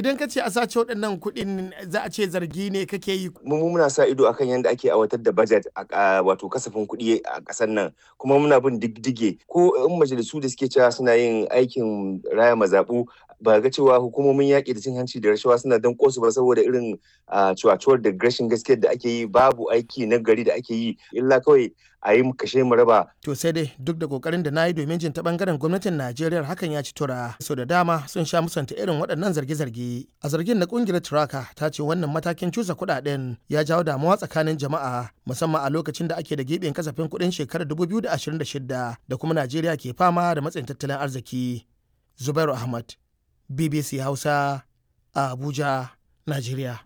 idan ka ce a sace waɗannan kuɗin za a ce zargi ne kake yi mu muna sa ido akan yadda ake aiwatar da budget a wato kasafin kuɗi a ƙasar nan kuma muna bin diddige ko in majalisu da suke cewa suna yin aikin raya mazaɓu ba ga cewa hukumomin yaƙi da cin hanci da rashawa suna dan kosu ba saboda irin cuwacuwar da rashin gaskiyar da ake yi babu aiki na gari da ake yi illa kawai a yi kashe mu raba. To sai dai duk da kokarin da na yi domin jin ta bangaren gwamnatin Najeriya hakan ya ci tura. Sau da dama sun sha musanta irin waɗannan zarge-zarge. A zargin na kungiyar Turaka ta ce wannan matakin cusa kuɗaɗen ya jawo damuwa tsakanin jama'a musamman a lokacin da ake da giɓin kasafin kuɗin shekarar 2026 da kuma Najeriya ke fama da matsayin tattalin arziki. Zubairu Ahmad, BBC Hausa, a Abuja, Najeriya.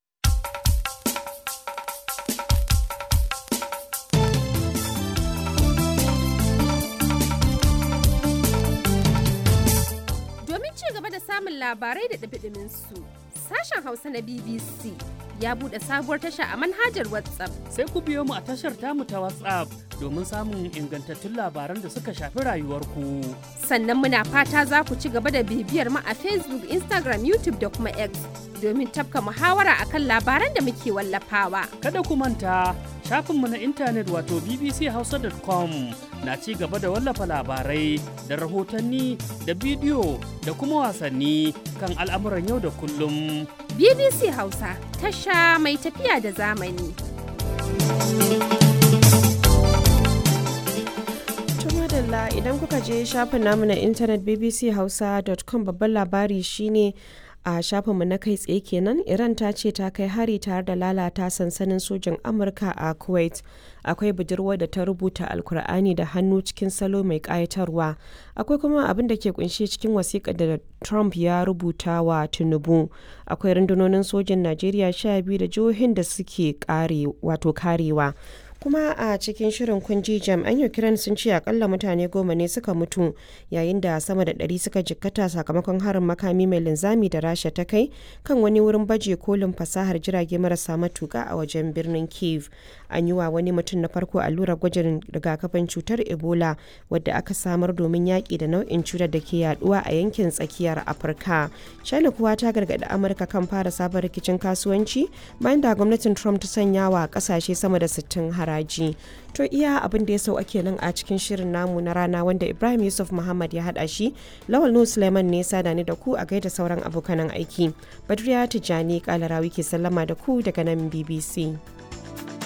samun labarai da ɗabiɗimin su. Sashen Hausa na BBC ya buɗe sabuwar tasha a manhajar WhatsApp. Sai ku biyo mu a tashar tamu ta WhatsApp domin samun ingantattun labaran da suka shafi rayuwarku. Sannan muna fata za ku ci gaba da bibiyar mu a Facebook, Instagram, YouTube da kuma X domin tafka muhawara akan labaran da muke wallafawa. Kada ku manta shafinmu na intanet wato bbchausa.com na ci gaba da wallafa labarai da rahotanni da bidiyo da kuma wasanni kan al'amuran yau da kullum. BBC Hausa tasha mai tafiya da zamani. madalla idan kuka je shafin namu na intanet bbchausa.com babban labari shine a shafinmu na kai tsaye kenan iran ta ce ta kai hari tare da lalata sansanin sojin amurka a kuwait akwai budurwar da ta rubuta alkur'ani da hannu cikin salo mai kayatarwa akwai kuma abin da ke kunshe cikin wasiƙa da trump ya rubuta wa tinubu akwai rundunonin sojin najeriya sha biyu da jihohin da suke kare wato karewa kuma a cikin shirin kunji jami'an ukraine sun ce akalla mutane goma ne suka mutu yayin da sama da ɗari suka jikkata sakamakon harin makami mai linzami da rasha ta kai kan wani wurin baje kolin fasahar jirage marasa matuka a wajen birnin kiev an yi wa wani mutum na farko allurar gwajin rigakafin cutar ebola wadda aka samar domin yaƙi da nau'in cutar da ke yaduwa a yankin tsakiyar afirka china kuwa ta gargaɗi amurka kan fara sabon rikicin kasuwanci bayan da gwamnatin trump ta sanya wa ƙasashe sama da 60 haraji to iya abin da ya sau ake nan a cikin shirin namu na rana wanda ibrahim yusuf muhammad ya haɗa shi lawal nu suleiman ne sada ni da ku a gaida sauran abokanan aiki badriya tijjani kalarawi ke sallama da ku daga nan bbc